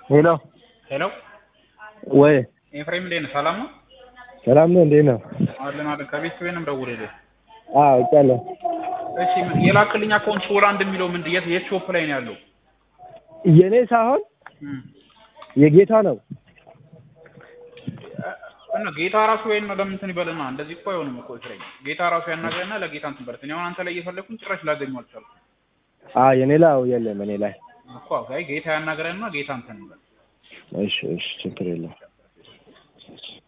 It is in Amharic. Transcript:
ሄሎ ሄሎ ወይ ኤፍሬም እንዴት ነህ? ሰላም ነው? ሰላም ነው? እንዴት ነው? አለን አለን። ከቤት ነው የምደውልልህ። አዎ አውቃለሁ። እሺ ምን የላክልኝ አካውንት ሶላ እንደሚለው ምን የት የት ሾፕ ላይ ነው ያለው? የኔ ሳይሆን እም የጌታ ነው። እና ጌታ ራሱ ወይን ነው ለምን እንትን ይበልና እንደዚህ እኮ አይሆንም እኮ ኤፍሬም። ጌታ ራሱ ያናግረና ለጌታ እንትን በለት። እኔ አሁን አንተ ላይ እየፈለኩኝ ጭራሽ ላገኘው አልቻልኩም አዎ የኔ ላይ አዎ የለም እኔ ላይ። እኮ አይ ጌታ ያናግረና ጌታ እንትን ይበል። እሺ እሺ ችግር የለም።